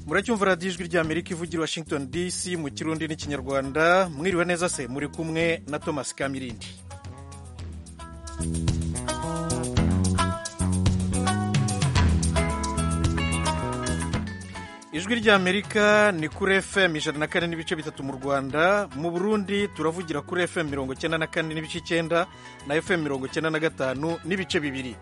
muracyumva radiyo ijwi rya amerika ivugira i washington dc mu kirundi n'ikinyarwanda mwiriwe neza se muri kumwe na thomas kamirindi ijwi rya amerika ni kuri fm ijana na kane n'ibice bitatu mu rwanda mu burundi turavugira kuri fm mirongo icyenda na kane n'ibice icyenda na fm mirongo icyenda na gatanu n'ibice bibiri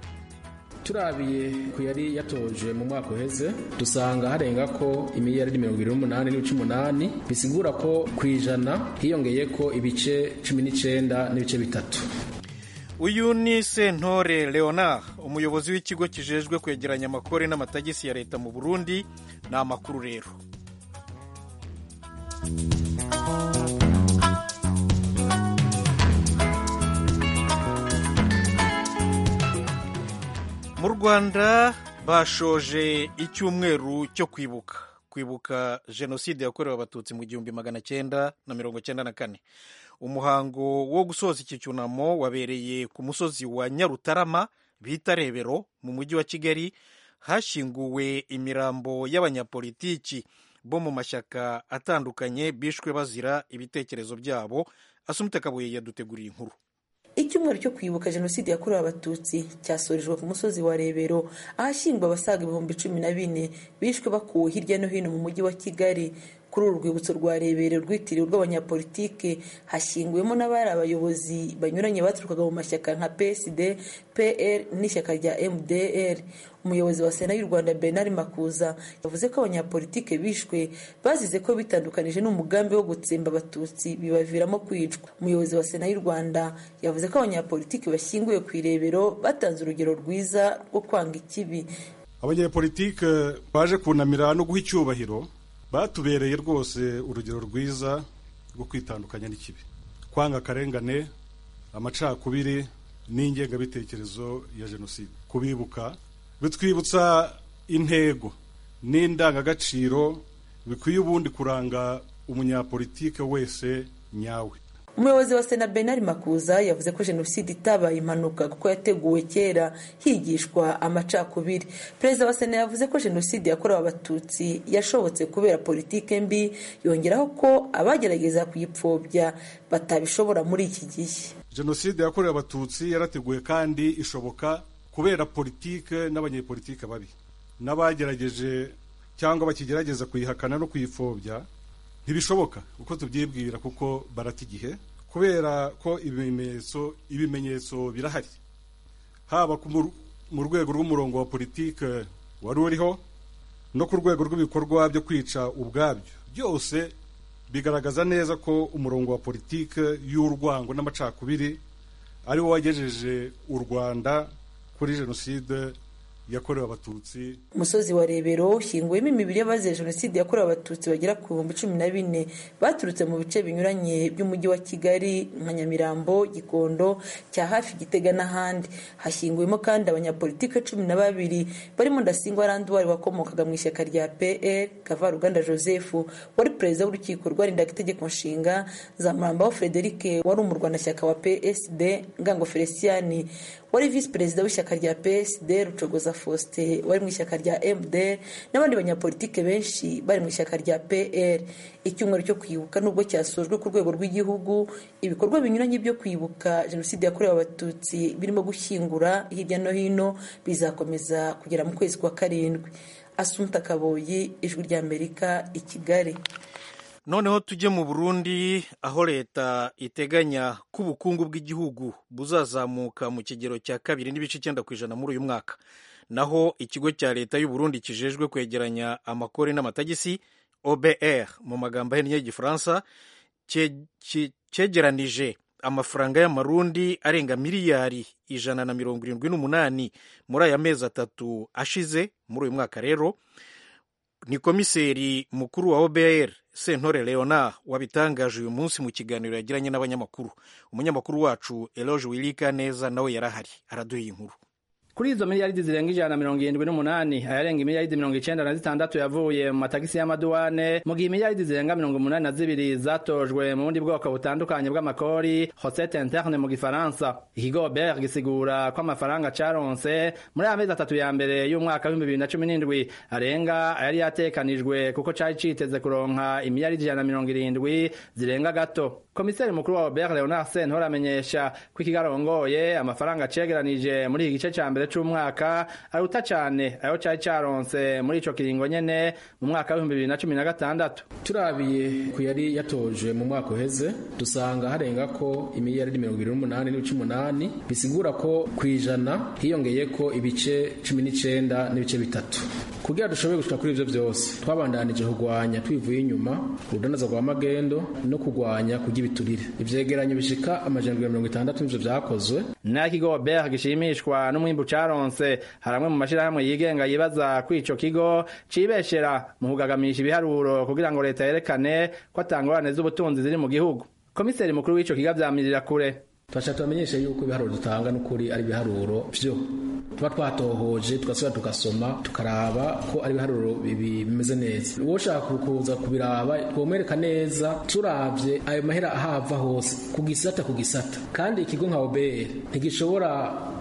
turabiye ku yari yatoje mu mwaka uheze dusanga harenga ko imiliyari mirongo irindwi n'umunani n'ibice umunani bisigura ko ku ijana hiyongeye ko ibice cumi n'icyenda n'ibice bitatu uyu ni sentore leonard umuyobozi w'ikigo kijejwe kwegeranya amakore n'amatagisi ya leta mu burundi ni amakuru rero mu rwanda bashoje icyumweru cyo kwibuka kwibuka jenoside yakorewe abatutsi mu gihumbi magana cyenda na mirongo cyenda na kane umuhango wo gusoza iki cyunamo wabereye ku musozi wa nyarutarama bita rebero mu mujyi wa kigali hashyinguwe imirambo y'abanyapolitiki bo mu mashyaka atandukanye bishwe bazira ibitekerezo byabo asumita kabuye yaduteguriye inkuru icyumweru cyo kwibuka jenoside yakorewe abatutsi cyasorejwe ku musozi wa rebero ahashyingwa abasaga ibihumbi cumi na bine bishwe bakuwe hirya no hino mu mujyi wa kigali kuri uru rwibutso rwa rebere rwitiriwe urw'abanyapolitike hashyinguwemo n'abari abayobozi banyuranye baturukaga mu mashyaka nka psd pl n'ishyaka rya mdr umuyobozi wa sena y'u rwanda bernard makuza yavuze ko abanyapolitike bishwe bazize ko bitandukanije n'umugambi wo gutsemba abatutsi bibaviramo kwicwa umuyobozi wa sena y'u rwanda yavuze ko abanyapolitike bashyinguye ku irebero batanze urugero rwiza rwo kwanga ikibi abanyapolitike baje kunamira no guha icyubahiro batubereye rwose urugero rwiza rwo kwitandukanya n'ikibi kwanga akarengane amacakubiri n'ingengabitekerezo ya jenoside kubibuka bitwibutsa intego n'indangagaciro bikwiye ubundi kuranga umunyapolitike wese nyawe umuyobozi wa sena benari makuza yavuze ko jenoside itabaye impanuka kuko yateguwe kera higishwa amacakubiri perezida wa sena yavuze ko jenoside yakorewe abatutsi yashobotse kubera politike mbi yongeraho ko abagerageza kuyipfobya batabishobora muri iki gihe jenoside yakorewe abatutsi yarateguwe kandi ishoboka kubera politike n'abanyepolitike babi n'abagerageje cyangwa bakigerageza kuyihakana no kuyipfobya ntibishoboka uko tubyibwira kuko barata igihe kubera ko ibimenyetso ibimenyetso birahari haba mu rwego rw'umurongo wa politike wari uriho no ku rwego rw'ibikorwa byo kwica ubwabyo byose bigaragaza neza ko umurongo wa politike y'urwango n'amacakubiri ari wo wagejeje u rwanda kuri jenoside yakorewe abatutsi umusozi wa rebero ushyinguyemo imibiri y'abazize jenoside yakorewe abatutsi bagera ku bihumbi cumi na bine baturutse mu bice binyuranye by'umujyi wa kigali nka nyamirambo gikondo cya hafi gitega n'ahandi hashyinguyemo kandi abanyapolitike cumi na babiri barimo ndasingwa randuwari wakomokaga mu ishyaka rya pl kavaruganda joseph wari perezida w'urukiko rwarindaga itegeko nshinga zamurambaho frederic wari umurwanashyaka wa psd ngango feliciyani wari visi perezida w'ishyaka rya psd rucogoza faustin wari mu ishyaka rya mdr n'abandi banyapolitike benshi bari mu ishyaka rya pl icyumweru cyo kwibuka nubwo cyasojwe ku rwego rw'igihugu ibikorwa binyuranye byo kwibuka jenoside yakorewe abatutsi birimo gushyingura hirya no hino bizakomeza kugera mu kwezi kwa karindwi asumta kaboyi ijwi rya amerika i kigali noneho tujye mu burundi aho leta iteganya ko ubukungu bw'igihugu buzazamuka mu kigero cya kabiri n'ibice icyenda ku ijana muri uyu mwaka naho ikigo cya leta y'uburundi kijejwe kwegeranya amakore n'amatagisi obr mu magambo ahinnye y'igifaransa cyegeranije amafaranga y'amarundi arenga miliyari ijana na mirongo irindwi n'umunani muri aya mezi atatu ashize muri uyu mwaka rero ni komiseri mukuru wa obr sentore leonard wabitangaje uyu munsi mu kiganiro yagiranye n'abanyamakuru umunyamakuru wacu eloge wirika neza nawe yarahari araduha iyi nkuru kuri izo miliyaridi zirenga ijana na mirongo irindwi n'umunani ayarenga imiliyaridi mirongo icenda na zitandatu yavuye mu matagisi y'amaduwane mu gihe imiliyaridi zirenga mirongo umunani na zibiri zatojwe mu bundi bwoko butandukanye bw'amakori recette interne mu gifaransa iki gobert gisigura ko amafaranga caronse muri aya mezi atatu ya mbere y'umwaka w'ibihumbi bibiri na cumi n'indwi arenga ayari yatekanijwe kuko cari citeze kuronka imiliyaridi ijana na mirongo irindwi zirenga gato komiseri mukuru wa Robert Leonard Sentore amenyesha ko ikigarongoye amafaranga cegeranije muri iki gice ca mbere c'umwaka aruta cane ayo cari caronse muri ico kiringo nyene mu mwaka w'ibihumbi bibiri na cumi na gatandatu turabiye ku yari yatoje mu mwaka uheze dusanga harenga ko imiliyaridi mirongo irindwi n'umunani n'ibice umunani bisigura ko ku ijana hiyongeye ko ibice cumi n'icenda n'ibice bitatu kugira dushobore gushika kuri ivyo vyose twabandanije kurwanya twivuye inyuma urudanaza rwa magendo no kurwanya kugira ibiturire ivyegeranyo bishika amajana mirongo itandatu n'ivyo vyakozwe n'aya kigo Robert gishimishwa n'umwimbu caronse haramwe mu mashirahamwe yigenga yibaza ko ico kigo cibeshera mu kugagamisha ibiharuro kugira ngo leta yerekane ko atangorane z'ubutunzi ziri mu gihugu komiseri mukuru w'ico kigo avyamirira kure turashaka tubamenyeshe yuko ibiharuro dutanga n'ukuri ari ibiharuro byo tuba twatohoje tugasubira tugasoma tukaraba ko ari ibiharuro bimeze neza uwo ushaka kuza kubiraba twomwereka neza turabye ayo mahera ahava hose ku gisata ku gisata kandi ikigo nka obr ntigishobora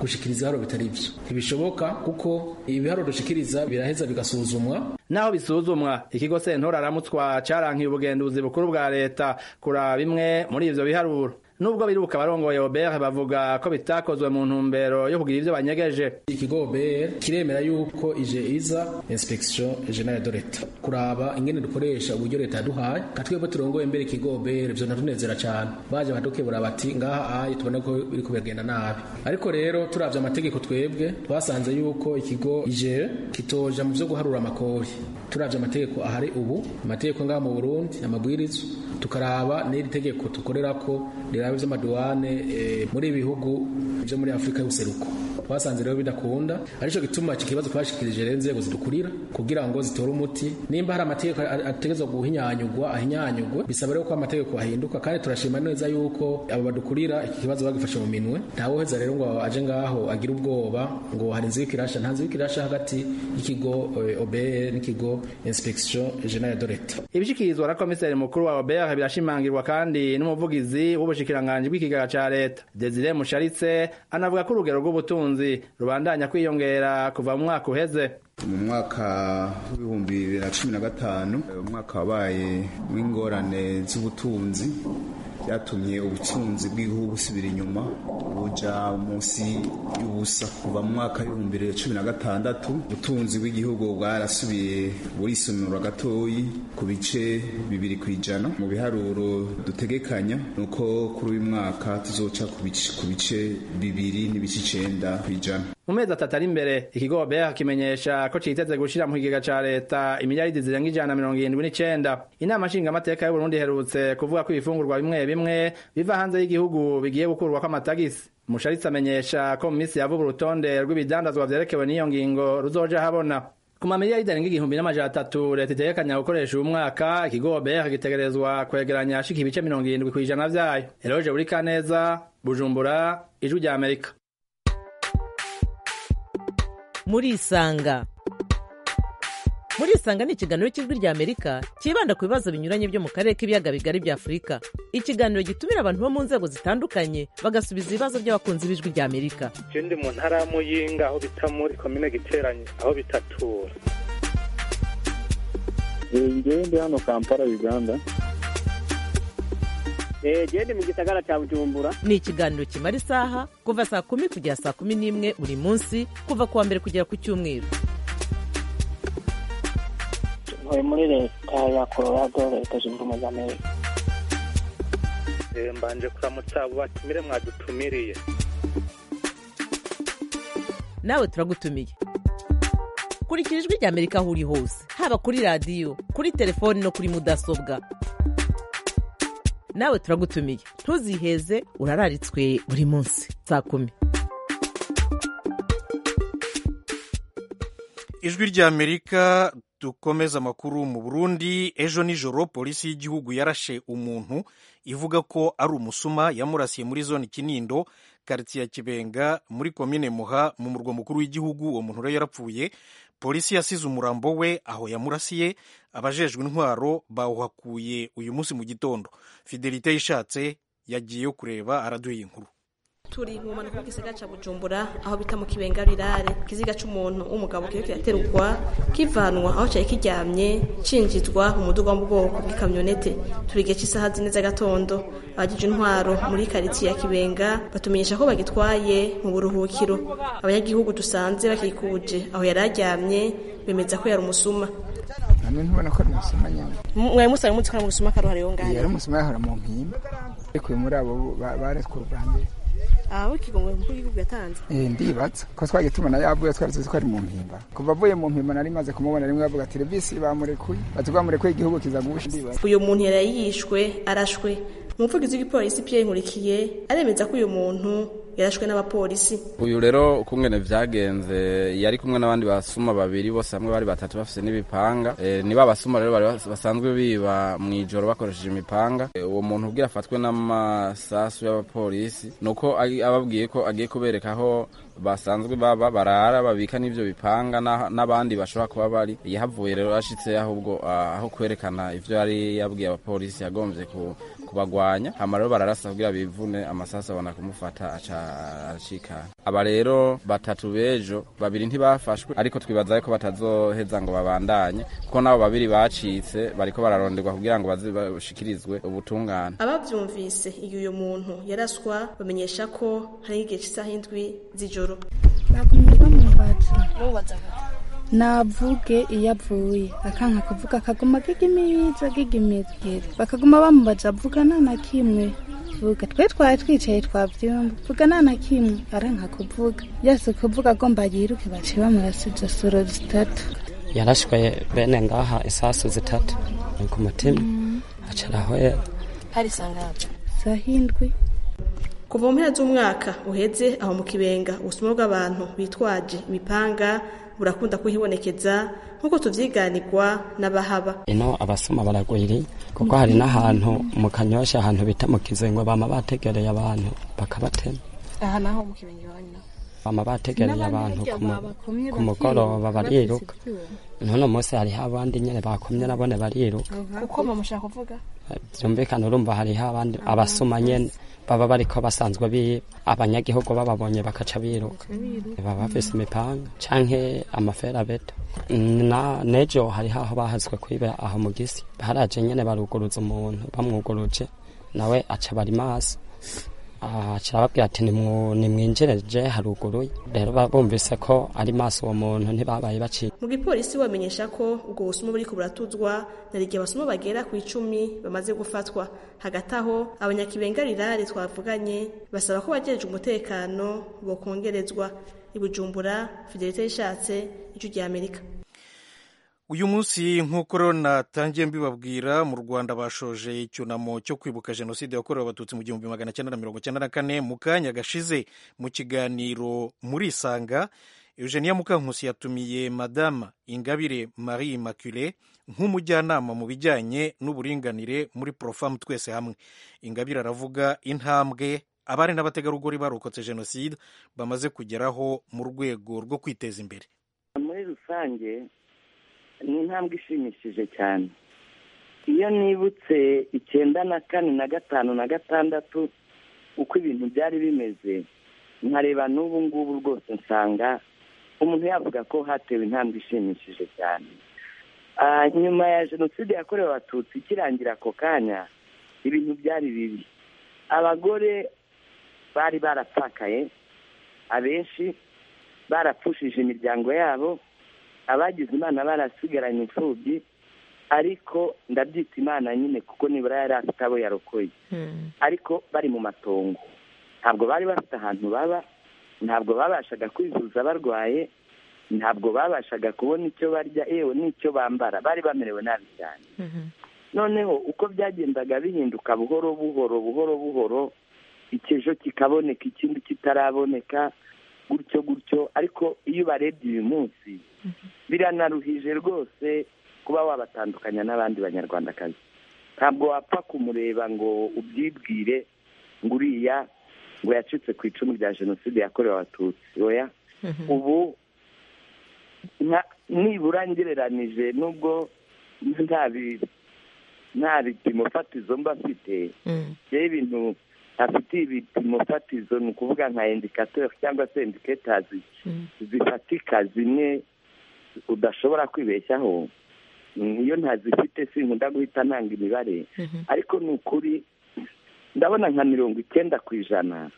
gushikiriza ibiharuro bitari byo ntibishoboka kuko ibiharuro dushikiriza biraheza bigasuzumwa naho bisuzumwa ikigo sentora aramutswa carankiye ubugenduzi bukuru bwa leta kuraba bimwe muri ivyo biharuro nubwo biruka barongoye Obert bavuga ko bitakozwe mu ntumbero yo kugira ivyo banyegeje ikigo Obert kiremera yuko ije iza inspection generale de l'etat kuraba ingene dukoresha uburyo leta yaduhaye katwebwe turongoye mbere ikigo Obert vyo natunezera cane baje badukebura bati ngaha aye tubona ko biri kubagenda nabi ariko rero turavye amategeko twebwe twasanze yuko ikigo ije kitoja mu vyo guharura amakori turavye amategeko ahari ubu amategeko ngaha mu Burundi amabwirizo tukaraba n'iri tegeko tukorera ko riraba ivy'amaduwane muri ibihugu vyo muri afurika y'ubuseruko twasanze rero bidakunda arico gituma iki kibazo twashikirije rero inzego zidukurira kugira ngo zitore umuti nimba hari amategeko ategerezwa guhinyanyugwa ahinyanyugwe bisaba rero ko amategeko ahinduka kandi turashima neza yuko abo badukurira iki kibazo bagifashe mu minwe ntawoheza rero ngo aje ngaho agire ubwoba ngo hari inzu y'ikirasha nta nzu y'ikirasha hagati y'ikigo obr n'ikigo inspection generale de l'etat ibishikirizwa na komiseri mukuru wa obr birashimangirwa kandi n'umuvugizi w'ubushikiranganje bw'ikigega ca leta Desire Musharitse anavuga ko urugero rw'ubutunzi rubandanya kwiyongera kuva mu mwaka uheze mu mwaka w'ibihumbi bibiri na cumi na gatanu umwaka wabaye w'ingorane z'ubutunzi byatumye ubutunzi bw'igihugu busubira inyuma buja munsi y'ubusa kuva mu mwaka w'ibihumbi bibiri na cumi na gatandatu ubutunzi bw'igihugu bwarasubiye burisonura gatoyi ku bice bibiri ku ijana mu biharuro dutegekanya ni uko kuri uyu mwaka tuzoca ku bice bibiri n'ibice icenda ku ijana mu mezi atatu ari imbere ikigo Robert kimenyesha ko citeze gushira mu kigega ca leta imiliyaridi zirenga ijana mirongo irindwi n'icenda inama nshingamateka y'uburundi iherutse kuvuga ko ibifungurwa bimwe bimwe biva hanze y'igihugu bigiye gukurwako amatagisi musharitsi amenyesha ko mu misi yavuba urutonde rw'ibidandazwa vyerekewe n'iyo ngingo ruzoja habona ku mamiliyaridi arenga igihumbi n'amajana atatu leta itegekanya gukoresha uyu mwaka ikigo Robert gitegerezwa kwegeranya ashika ibice mirongo irindwi kw'ijana vyayo eroje burikaneza bujumbura ijwi rya amerika muri isanga muri isanga ni ikiganiro cy'ijwi rya amerika cyibanda ku bibazo binyuranye byo mu karere k'ibiyaga bigari bya afurika ikiganiro gitumira abantu bo mu nzego zitandukanye bagasubiza ibibazo by'abakunzi b'ijwi rya amerika je ndi mu ntara ya muyinga aho bita muri komine giteranye aho bitatura ngewe ndi hano kampala uganda gende mu gisagara cya bujumbura ni ikiganiro kimara isaha kuva saa kumi kugera saa kumi n'imwe buri munsi kuva ku wa mbere kugera ku cyumweru ntuye muri leta ya colorado leta zunze ubumwe za amerika mbanje kuramutsa abo batumire mwadutumiriye nawe turagutumiye kurikira ijwi rya amerika aho uri hose haba kuri radiyo kuri telefoni no kuri mudasobwa nawe turagutumiye ntuziheze urararitswe buri munsi saa kumi ijwi rya amerika dukomeza amakuru mu burundi ejo nijoro polisi y'igihugu yarashe umuntu ivuga ko ari umusuma yamurasiye muri zone kinindo karitsiye ya kibenga muri komine muha mu murwa mukuru w'igihugu uwo muntu rero yarapfuye polisi yasize umurambo we aho yamurasiye abajejwe intwaro bawuhakuye uyu munsi mu gitondo fidelite yishatse yagiye yo kureba araduha inkuru turi mu manuka w'igisaga cya bujumbura aho bita mu kibenga rirare ikiziga cy'umuntu w'umugabo kiriko kiraterurwa kivanwa aho cyari kiryamye cinjizwa mu muduga wo mu bwoko bw'ikamyonete turi igihe cy'isaha zine z'agatondo abagije intwaro muri karitsiye ya kibenga batumenyesha ko bagitwaye mu buruhukiro abanyagihugu dusanze bakikuje aho yari aryamye bemeza ko yari umusuma hamwe ntubona ko ari umusuma nyine mwari musanzwe muzi ko ari umusuma karuhari yo ngaho yari umusuma yahora mu nkima ariko uyu muri abo baretswe ubwa mbere aho ikigongo mukuru w'igihugu yatanze ndibatsa ko twagiye tubona yavuye twari tuzi ko ari mu mpimba kuva avuye mu mpimba nari maze kumubona rimwe bavuga ati revisi bamurekuye bati bamurekuye igihugu kiza gusha uyu muntu yari yishwe arashwe umuvugizi w'igipolisi pierre nkurikiye aremeza ko uyu muntu yarashwe n'abapolisi uyu rero uko ngene vyagenze yari kumwe n'abandi basuma babiri bose hamwe bari batatu bafise n'ibipanga e, ni ba basuma rero bari basanzwe biba mw'ijoro bakoresheje imipanga e, uwo muntu ubwira afatwe n'amasasu y'abapolisi nuko ababwiye ko agiye kubereka aho basanzwe baba barara babika n'ivyo bipanga n'abandi bashobora kuba bari yahavuye rero ashitse ahubwo aho kwerekana ivyo yari yabwiye abapolisi yagomvye kubagwanya hama rero bararasa kugira bivune amasasa abona kumufata aca aracika aba rero batatu b'ejo babiri ntibafashwe ariko twibaza ko batazoheza ngo babandanye kuko nabo babiri bacitse bariko bararonderwa kugira ngo baze bashikirizwe ubutungane abavyumvise iyo uyo muntu yaraswa bamenyesha ko hari igihe cy'isaha indwi z'ijoro nakumva mubaza navuge iyo avuye akanka kuvuga akaguma agigimiza agigimigera bakaguma bamubaza vugana na kimwe vuga twe twari twicaye twavyumva vugana na kimwe aranka kuvuga yase kuvuga agomba yiruke bace bamurasiza soro zitatu yarashwe bene ngaha isasu zitatu ku mutima acarahoye hari sangaje sahindwi kuva mu mpera z'umwaka uheze aho mu kibenga ubusuma bw'abantu bitwaje imipanga burakunda kuhibonekeza nk'uko tuvyiganirwa n'abahaba ino abasuma baragwiriye kuko hari n'ahantu mu kanyosha ahantu bita mu kizengo bama bategereye abantu bakabatema aha naho mu kibenga iwanyu bama bategereye abantu ku mugoroba bariruka none munsi hariho abandi nyene bakomye nabone bariruka kuko bamushaka kuvuga byumvikana urumva hariho abandi abasuma nyene baba bariko basanzwe biba abanyagihugu bababonye bakaca biruka baba bafise imipanga canke amaferabeta nejo hariho aho bahazwe kwiba aho mu gisi haraje nyene baruguruza umuntu bamwuguruje nawe aca bari maso aca arababwira ati nimwinjireje haruguruye rero bumvise ko ari maso uwo muntu ntibabaye baciye mu gipolisi bamenyesha ko ubwo busuma buriko buratuzwa nari igihe abasuma bagera ku icumi bamaze gufatwa hagati aho abanyakibenga rirare twavuganye basaba ko bagerejwe umutekano bokongerezwa ibujumbura fidelite yishatse ijwi ry'amerika uyu munsi nk'uko rero natangiye mbibabwira mu rwanda bashoje icyunamo cyo kwibuka jenoside yakorewe abatutsi mu gihumbi magana cyenda na mirongo cyenda na kane mu kanya gashize mu kiganiro muri isanga eugenia mukankusi yatumiye madama ingabire marie macule nk'umujyanama mu bijyanye n'uburinganire muri porofamu twese hamwe ingabire aravuga intambwe abari n'abategarugori barokotse jenoside bamaze kugeraho mu rwego rwo kwiteza imbere muri rusange ni intambwe ishimishije cyane iyo nibutse icyenda na kane na gatanu na gatandatu uko ibintu byari bimeze nkareba n'ubu ngubu rwose nsanga umuntu yavuga ko hatewe intambwe ishimishije cyane nyuma ya jenoside yakorewe abatutsi ikirangira ako kanya ibintu byari bibi abagore bari baratakaye abenshi barapfushije imiryango yabo abagize imana barasigaranye imfubyi ariko ndabyita imana nyine kuko nibura yari afite abo yarokoye ariko bari mu matongo ntabwo bari bafite ahantu baba ntabwo babashaga kwivuza barwaye ntabwo babashaga kubona icyo barya yewe n'icyo bambara bari bamerewe nabi cyane noneho uko byagendaga bihinduka buhoro buhoro buhoro buhoro ikijo kikaboneka ikindi kitaraboneka gutyo gutyo ariko iyo ubarebye uyu munsi biranaruhije rwose kuba wabatandukanya n'abandi banyarwandakazi ntabwo wapfa kumureba ngo ubyibwire ngo uriya ngo yacitse ku icumu rya jenoside yakorewe abatutsi oya ubu nibura ngereranije n'ubwo nta bipimo fatizo mba mfite rero ibintu afitiye ibipimo fatizo ni ukuvuga nka indikatori cyangwa se indiketazi zifatika zimwe udashobora kwibeshyaho niyo ntazifite sinkunda guhita ntanga imibare ariko ni ukuri ndabona nka mirongo icyenda ku ijana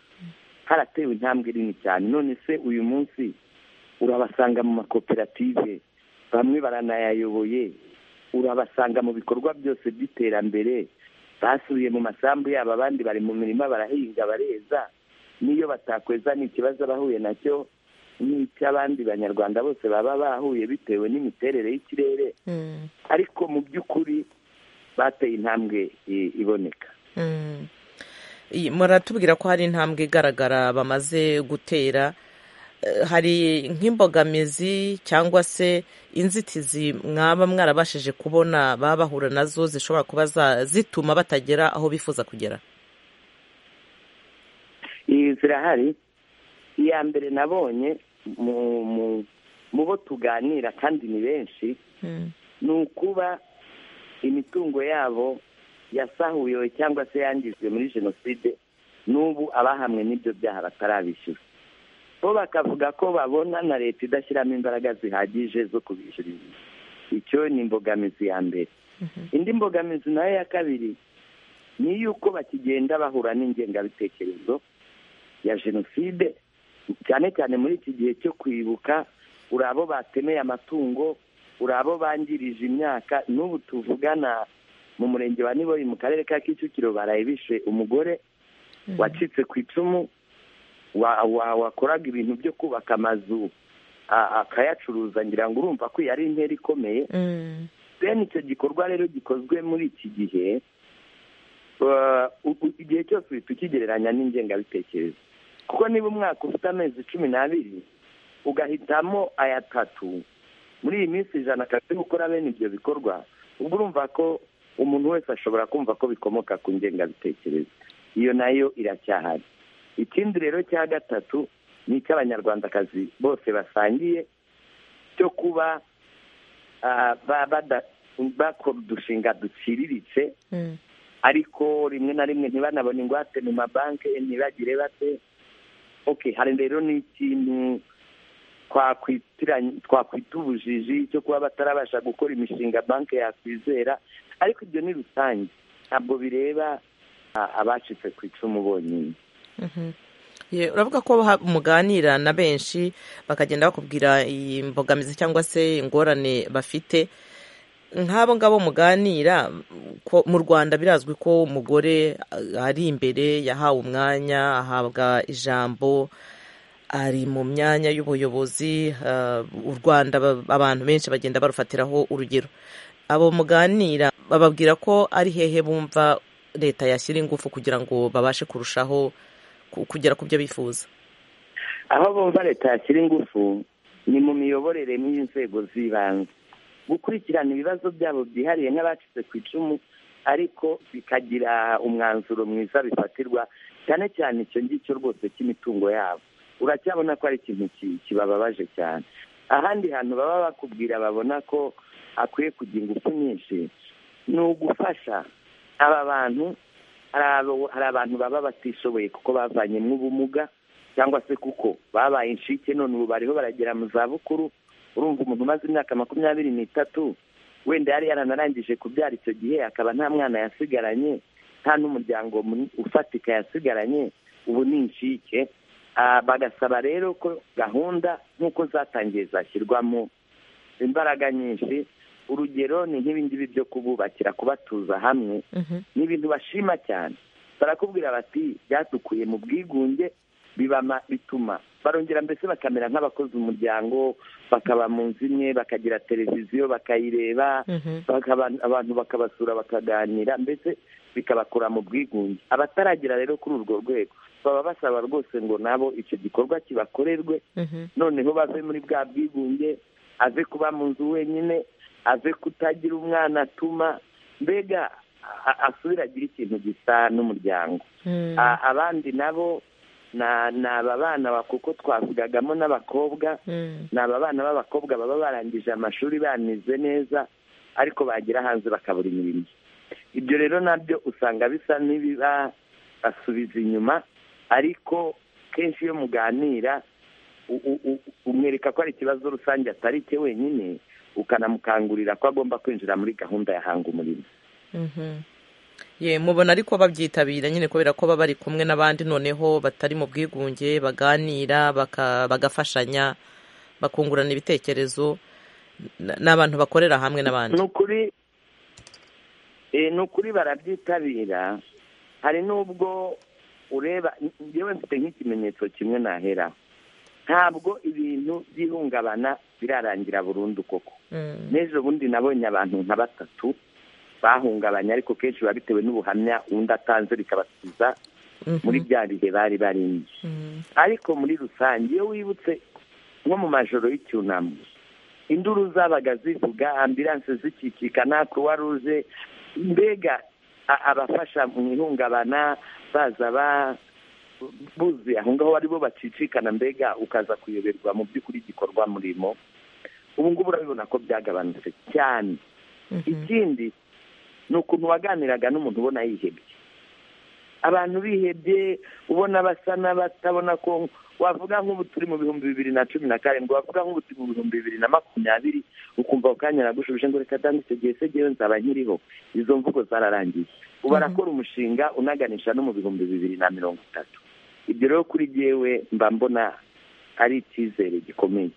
haratewe intambwe nini cyane none se uyu munsi urabasanga mu makoperative bamwe baranayayoboye urabasanga mu bikorwa byose by'iterambere basubiye mu masambu yabo abandi bari mu mirima barahinga bareza n'iyo batakweza ni ikibazo bahuye nacyo n'icy'abandi banyarwanda bose baba bahuye bitewe n'imiterere y'ikirere ariko mu by'ukuri bateye intambwe iboneka muratubwira ko hari intambwe igaragara bamaze gutera hari nk'imbogamizi cyangwa se inzitizi mwaba mwarabashije kubona baba bahura nazo zishobora kuba zituma batagera aho bifuza kugera zirahari iya mbere nabonye mu bo tuganira kandi ni benshi ni ukuba imitungo yabo yasahuyewe cyangwa se yangijwe muri jenoside n'ubu abahamwe n'ibyo byaha batarabishyura bo bakavuga ko babona na leta idashyiramo imbaraga zihagije zo kubishyurira icyo ni imbogamizi ya mbere indi mbogamizi nayo ya kabiri ni y'uko bakigenda bahura n'ingengabitekerezo ya jenoside cyane cyane muri iki gihe cyo kwibuka uri abo batemeye amatungo uri abo bangirije imyaka n'ubu tuvugana mu murenge wa niboyi mu karere ka kicukiro baraye bishe umugore wacitse ku icumu wakoraga ibintu byo kubaka amazu akayacuruza ngira ngo urumva ko yari intera ikomeye bene icyo gikorwa rero gikozwe muri iki gihe igihe cyose uhita ukigereranya n'ingengabitekerezo kuko niba umwaka ufite amezi cumi n'abiri ugahitamo aya tatu muri iyi minsi ijana akazi gukora bene ibyo bikorwa ubwo urumva ko umuntu wese ashobora kumva ko bikomoka ku ngengabitekerezo iyo nayo iracyahari ikindi rero cya gatatu ni icy'abanyarwandakazi bose basangiye cyo kuba bakora udushinga duciriritse ariko rimwe na rimwe ntibanabone ingwate mu mabanki ntibagire bate oke hari rero n'ikintu twakwita ubujiji cyo kuba batarabasha gukora imishinga banki yakwizera ariko ibyo ni rusange ntabwo bireba abacitse ku icumu bonyine uravuga ko muganira na benshi bakagenda bakubwira iyi mbogamizi cyangwa se ingorane bafite nk'abo ngabo muganira mu rwanda birazwi ko umugore ari imbere yahawe umwanya ahabwa ijambo ari mu myanya y'ubuyobozi u rwanda abantu benshi bagenda barufatiraho urugero abo muganira bababwira ko ari hehe bumva leta yashyira ingufu kugira ngo babashe kurushaho kugera ku byo bifuza aho bumva leta yashyira ingufu ni mu miyoborere n'inzego z'ibanze gukurikirana ibibazo byabo byihariye nk'abacitse ku icumu ariko bikagira umwanzuro mwiza bifatirwa cyane cyane icyo ngicyo rwose cy'imitungo yabo uracyabona ko ari ikintu kibababaje cyane ahandi hantu baba bakubwira babona ko akwiye kugira ingufu nyinshi ni ugufasha aba bantu hari abantu baba batishoboye kuko bavanyemo ubumuga cyangwa se kuko babaye inshike none ubu bariho baragera mu zabukuru urumva umuntu umaze imyaka makumyabiri n'itatu wenda yari yaranarangije kubyara icyo gihe akaba nta mwana yasigaranye nta n'umuryango ufatika yasigaranye ubu ni inshike bagasaba rero ko gahunda nk'uko zatangiye zashyirwamo imbaraga nyinshi urugero ni nk'ibingibi byo kububakira kubatuza hamwe ni ibintu bashima cyane barakubwira bati byatukuye mu bwigunge bituma barongera mbese bakamera nk'abakoze umuryango bakaba mu nzu imwe bakagira televiziyo bakayireba abantu bakabasura bakaganira mbese bikabakura mu bwigunge abataragera rero kuri urwo rwego baba basaba rwose ngo nabo icyo gikorwa kibakorerwe noneho bave muri bwa bwigunge ave kuba mu nzu wenyine ave kutagira umwana atuma mbega asubire agire ikintu gisa n'umuryango abandi nabo ni aba bana kuko twavugagamo n'abakobwa ni aba bana b'abakobwa baba barangije amashuri banize neza ariko bagira hanze bakabura imirimo ibyo rero nabyo usanga bisa n'ibibasubiza inyuma ariko kenshi iyo muganira umwereka ko ari ikibazo rusange atari cye wenyine ukanamukangurira ko agomba kwinjira muri gahunda ya hanga umurimo ye mubona ariko babyitabira nyine kubera ko baba bari kumwe n'abandi noneho batari mu bwigunge baganira bagafashanya bakungurana ibitekerezo n'abantu bakorera hamwe n'abandi ni ukuri barabyitabira hari n'ubwo ureba yewe mfite nk'ikimenyetso kimwe naheraho ntabwo ibintu by'ihungabana birarangira burundu koko n'ejo bundi nabonye abantu nka batatu bahungabanye ariko kenshi biba bitewe n'ubuhamya undi atanze bikabasubiza muri bya bihe bari barimo ariko muri rusange iyo wibutse nko mu majoro y'icyunamo induru zabaga zivuga ambiranse zikikika na kuruwa ruje mbega abafasha mu ihungabana baza ba buzuye aho ngaho aribo bacicikana mbega ukaza kuyoberwa mu by'ukuri igikorwa murimo ubu ngubu urabibona ko byagabanutse cyane ikindi ni ukuntu waganiraga n'umuntu ubona yihebye abantu bihebye ubona basa n'abatabona ko wavuga nk'ubu turi mu bihumbi bibiri na cumi na karindwi wavuga nk'ubu turi mu bihumbi bibiri na makumyabiri ukumva ako kanya nagushubije ngo reka dani icyo gihe se ngewe nzaba nkiriho izo mvugo zararangiye ubu arakora umushinga unaganisha no mu bihumbi bibiri na mirongo itatu ibyo rero kuri jyewe mba mbona ari icyizere gikomeye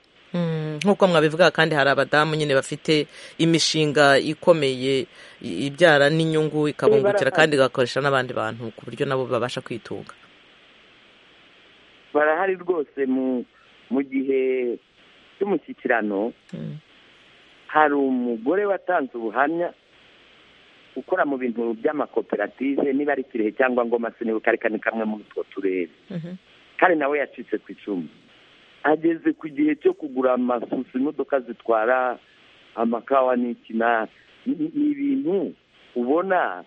nk'uko mwabivuga kandi hari abadamu nyine bafite imishinga ikomeye ibyara n'inyungu ikabungukira kandi igakoresha n'abandi bantu ku buryo nabo babasha kwitunga barahari rwose mu gihe cy'umushyikirano hari umugore watanze ubuhamya ukora mu bintu by'amakoperative niba ari kirehe cyangwa ngoma sinibuka ariko ni kamwe muri utwo turere kandi nawe yacitse ku icumu ageze ku gihe cyo kugura amasusu imodoka zitwara amakawa n'ikina ni ibintu ubona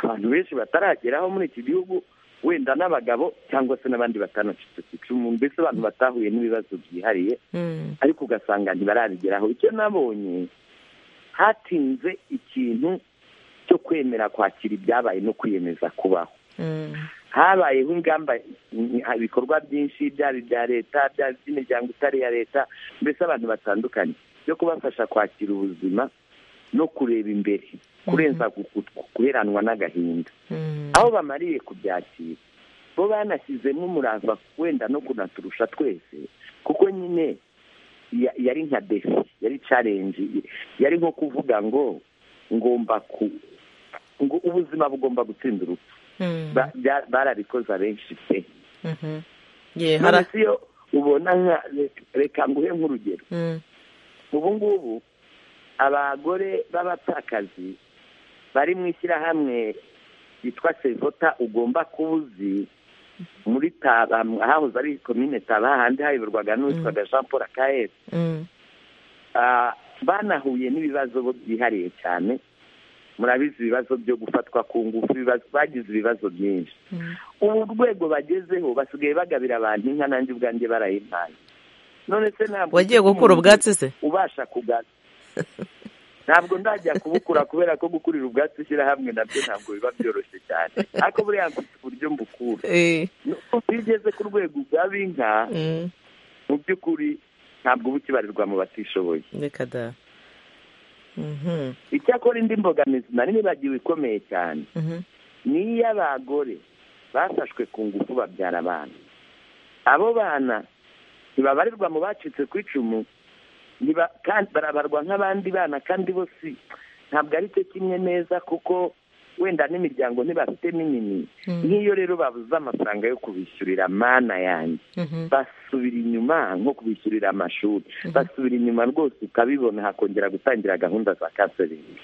abantu benshi batarageraho muri iki gihugu wenda n'abagabo cyangwa se n'abandi batanacitse ku icumu mbese abantu batahuye n'ibibazo byihariye ariko ugasanga ntibarabigeraho icyo nabonye hatinze ikintu cyo kwemera kwakira ibyabaye no kwiyemeza kubaho habayeho ingamba ibikorwa byinshi byaba ibya leta byaba iby'imiryango itari iya leta mbese abantu batandukanye byo kubafasha kwakira ubuzima no kureba imbere kurenza guheranwa n'agahinda aho bamariye kubyakira bo banashyizemo umurava wenda no kunaturusha twese kuko nyine yari nka defi yari carenji yari nko kuvuga ngo ngomba ku ngo ubuzima bugomba gutsinda urupfu barabikoze abenshi pe iyo ubona nka reka nguhe nk'urugero ubu ngubu abagore b'abapfakazi bari mu ishyirahamwe ryitwa sevota ugomba kuba uzi muri taba hahoze ari komine taba handi hayoborwaga n'uwitwaga jean paul akaere banahuye n'ibibazo byihariye cyane murabizi ibibazo byo gufatwa ku ngufu bagize ibibazo byinshi ubu rwego bagezeho basigaye bagabira abantu inka nanjye ubwanjye barayimpaye none se ntabwo wagiye gukura ubwatsi se ubasha kugana ntabwo ndajya kubukura kubera ko gukurira ubwatsi ishyirahamwe nabyo ntabwo biba byoroshye cyane ariko buriya mfite uburyo mbukura iyo ugeze ku rwego ugaba inka mu by'ukuri ntabwo uba ukibarirwa mu batishoboye reka da icyakora indi mbogamizi nari nibagiwe ikomeye cyane ni iy'abagore bafashwe ku ngufu babyara abana abo bana ntibabarirwa mu bacitse ku icumu barabarwa nk'abandi bana kandi bo si ntabwo ari cyo kimwe neza kuko wenda n'imiryango ntibafite minini nk'iyo rero babuze amafaranga yo kubishyurira mana yanjye basubira inyuma nko kubishyurira amashuri basubira inyuma rwose ukabibona hakongera gutangira gahunda za kaserenge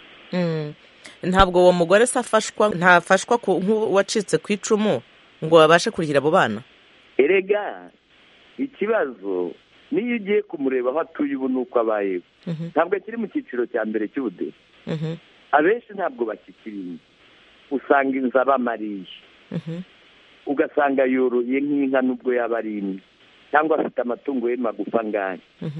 ntabwo uwo mugore se afashwa ntafashwa nk'uwacitse ku icumu ngo babashe kurihira abo bana erega ikibazo niyo ugiye kumureba aho atuye ubu nuko abayeho ntabwo akiri mu cyiciro cya mbere cy'ubudehe abenshi ntabwo bakikiriye usanga inzu abamariye ugasanga yoroye nk'inka n'ubwo yaba ari imwe cyangwa afite amatungo ye magufa ngaya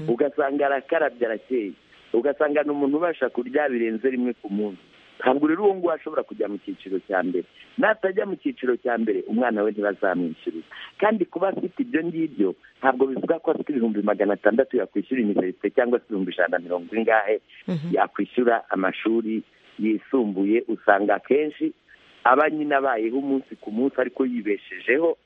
ugasanga arakarabye arakeye ugasanga ni umuntu ubasha kurya birenze rimwe ku munsi ntabwo rero uwo nguwo ashobora kujya mu cyiciro cya mbere natajya mu cyiciro cya mbere umwana we ntibazamwishyurira kandi kuba afite ibyo ngibyo ntabwo bivuga ko afite ibihumbi magana atandatu yakwishyura iniverisite cyangwa se ibihumbi ijana na mirongo ingahe yakwishyura amashuri yisumbuye usanga akenshi aba nyine abayeho umunsi ku munsi ariko yibeshejeho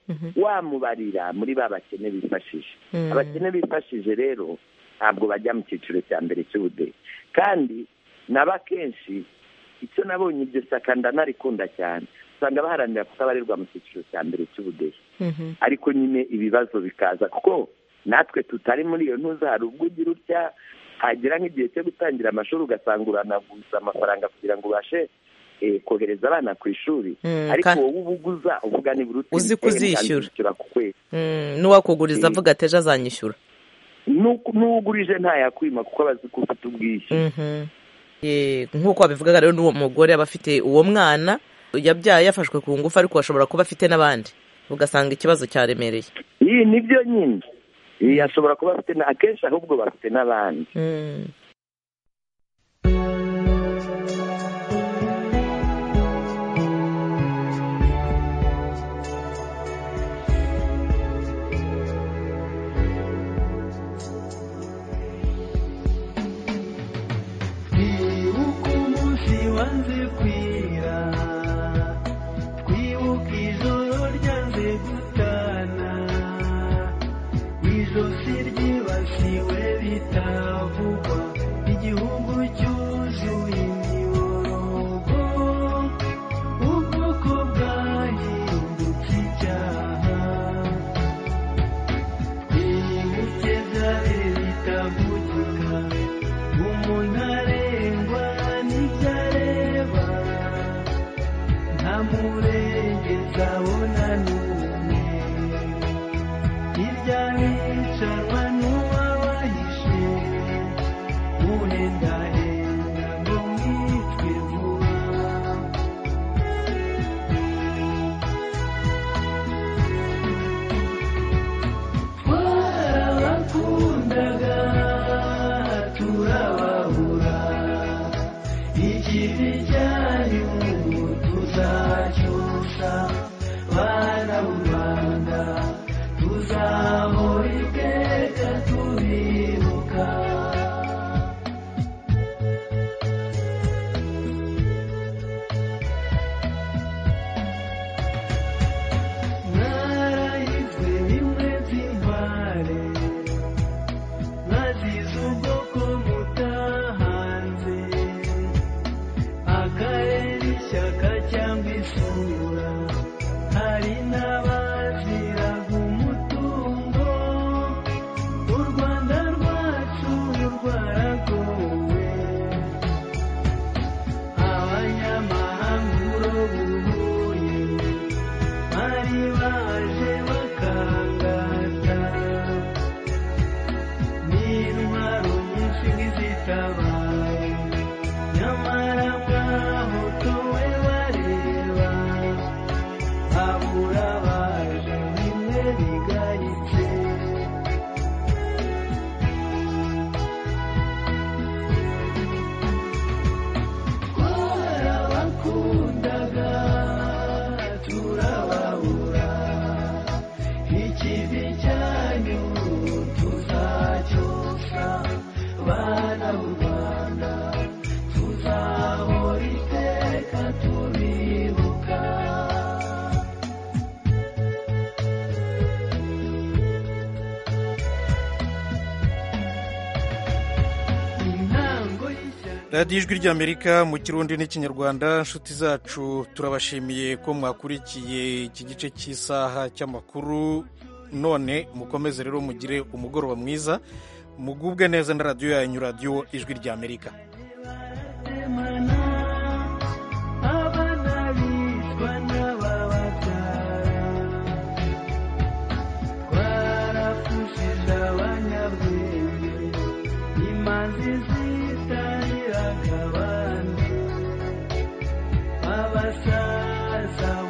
wamubarira muri ba bakene bifashije abakene bifashije rero ntabwo bajya mu cyiciro cya mbere cy'ubudehe kandi naba akenshi icyo nabonye iryo shyaka ndanarikunda cyane usanga baharanira kutabarirwa mu cyiciro cya mbere cy'ubudehe ariko nyine ibibazo bikaza kuko natwe tutari muri iyo ntuza hari ubwo ugira utya hagera nk'igihe cyo gutangira amashuri ugasanga uranaguza amafaranga kugira ngo ubashe kohereza abana ku ishuri ariko wowe uba uguza uvuga nibura uzi kuzishyura ku kwezi n'uwakuguriza avuga ati ejo azanyishyura n'uwugurije ntayakwima kuko aba azi ko ufite ubwishyu nk'uko wabivugaga rero n'uwo mugore aba afite uwo mwana yabyaye yafashwe ku ngufu ariko ashobora kuba afite n'abandi ugasanga ikibazo cyaremereye iyi ni byo nyine ashobora kuba afite akenshi ahubwo bafite n'abandi radiyo ijwi ry'amerika mu kirundi n'ikinyarwanda inshuti zacu turabashimiye ko mwakurikiye iki gice cy'isaha cy'amakuru none mukomeze rero mugire umugoroba mwiza mugubwe neza na radiyo yanyu radiyo ijwi ry'amerika Abasasa